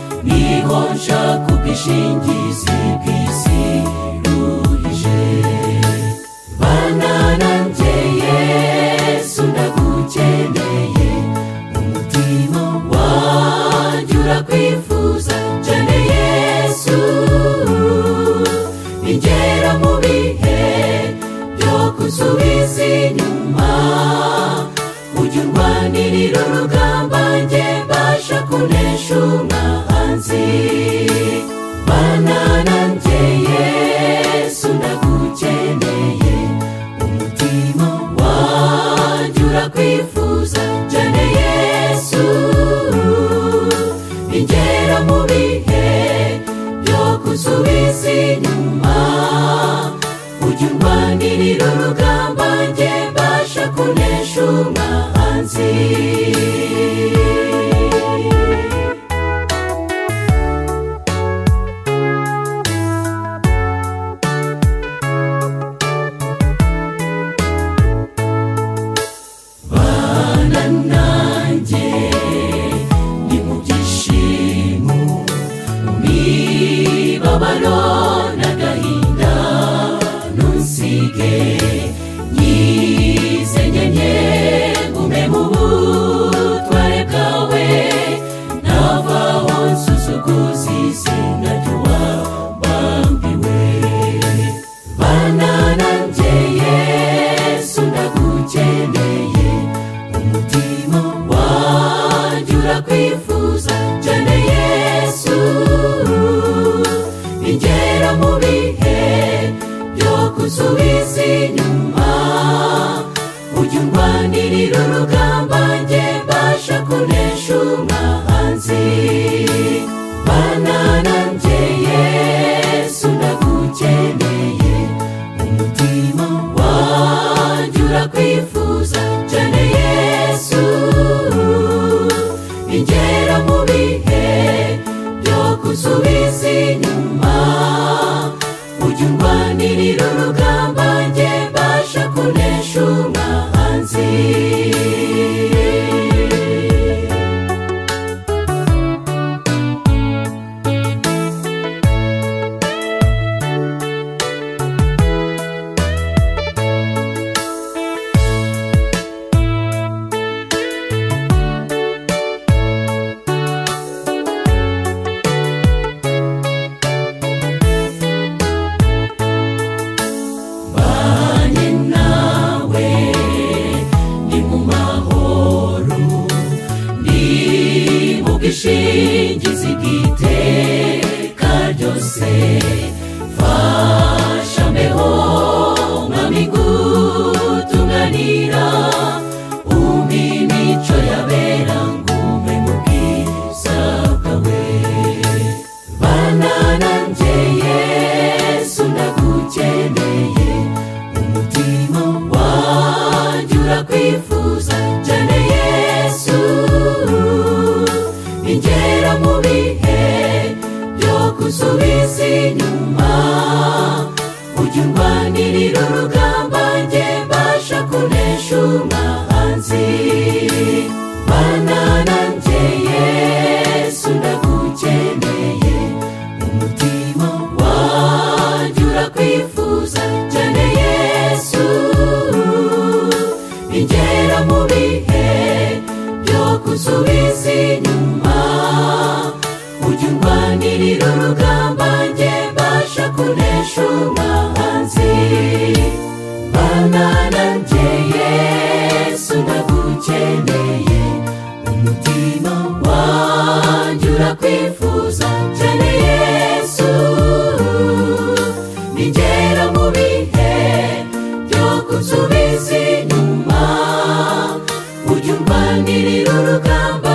aho nshaka ubwishingizi bw'isi ruhije bana nanjye yesu ndagukeneye umutima wanjye urakwifuza cyane yesu igera mu bihe byo gusubiza inyuma ujya urwanirira urugamba njye mbasha kunesha umwanzi bana nanjye yesu ndagukeneye umutima wanjye urakwifuza cyane yesu igera mu bihe byo gusubiza inyuma ujya urwanirira urugamba njye mbasha kunesha umwanzi bana nanjye ni mu byishimo mu mibabaro n'agahinda ntusige nyizenyenye gume mu butware bwawe navaho nsuzuguza izina ry'uwabambiwe bana nanjye yesu ndagukeneye umutima wanjye urakwifuza cyane yesu igera mu bihe byo gusubiza inyuma ujya urwanirira urugamba njye mbasha kunesha umwanzi bana nanjye yesu ndagukeneye umutima wanjye urakwifuza cyane yesu igera mu bihe byo gusubiza inyuma ujya urwanirira urugamba njye mbasha kunesha umwanzi mbanye nawe ni mu mahoro ni mu bwishingizi bw'iteka ryose fasha mbeho mwami gutunganira umpe imico yabera ngume mu bwiza bwawe bana nanjye yesu ndagukeneye umutima wanjye urakwifuza cyane yesu ingera mu bihe byo gusubiza inyuma ujya urwanirira urugamba njye mbasha kunesha umwanzi bana nanjye yesu ndagukeneye umutima wanjye urakwifuza cyane yesu igera mu bihe byo gusubiza inyuma ujya urwanirira urugamba njye mbasha kunesha umwanzi bana nanjye yesu ndagukeneye umutima wanjye urakwifuza cyane yesu nigera mu bihe byo gusubiza inyuma ujya urwanirira urugamba